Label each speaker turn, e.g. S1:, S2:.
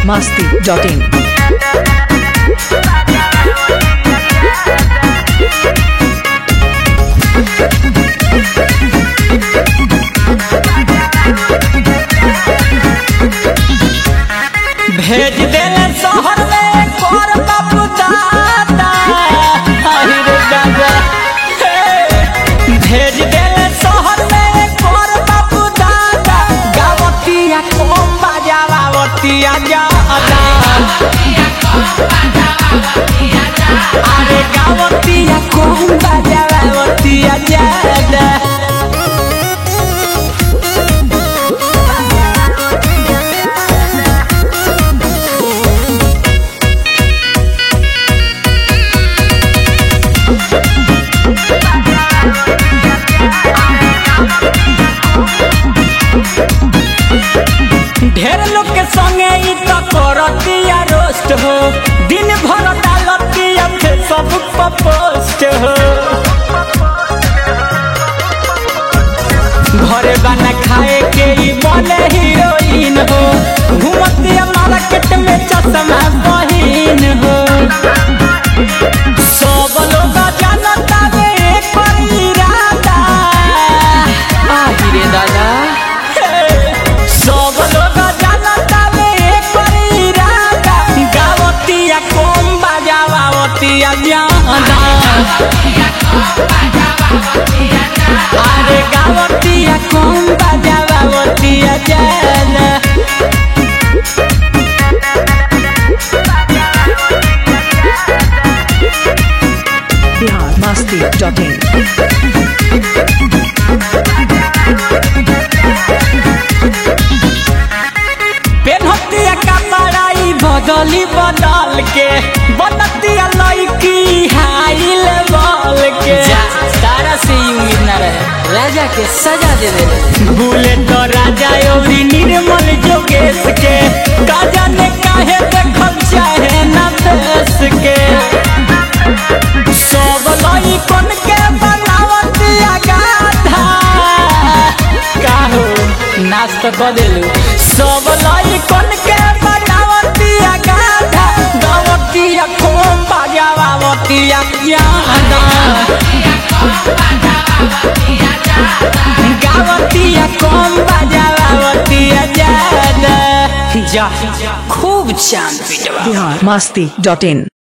S1: masti.in.
S2: भेज देले शहर में कर बाबू दादा अहि रे दादा हे। भेज देले शहर में कर बाबू दादा गावतिया कम बजावतिया जादा अरे गावतिया कम बजावतिया जादा ढेर लोग के संगे ई त करतिया रोस्ट हो दिन भर डालतिया फेसबुक पर पोस्ट हो घरे बना खाए के ई बने हीरोइन हो घूमतिया मार्केट में चश्मा बहिन हो सब लोग जानता वे एकर इरादा आहि रे दादा सब लोग जानता वे एकर इरादा गावतिया कम बजावतिया जाना अरे गावतिया कम बजावतिया जाना
S1: Bihar masti.in.
S2: पेनहतिया कपड़ाई बदली बदल के बनतिया लड़की हाई लेवल के तारा से ही उम्मीद न रहे राजा के सजा दे दे बुलेट राजा योरी निर्मल जोगेश के काजा ने काहे देखल चाहे न देश के सब लड़कन के बनावतिया गाधा काहो नाच तो क देलू सब लड़कन के बनावतिया गाधा गावतिया खूब बजावतिया यादा गावतिया कम बजावतिया ज्यादा जा खूब चांद पिटवा
S1: Bihar masti.in.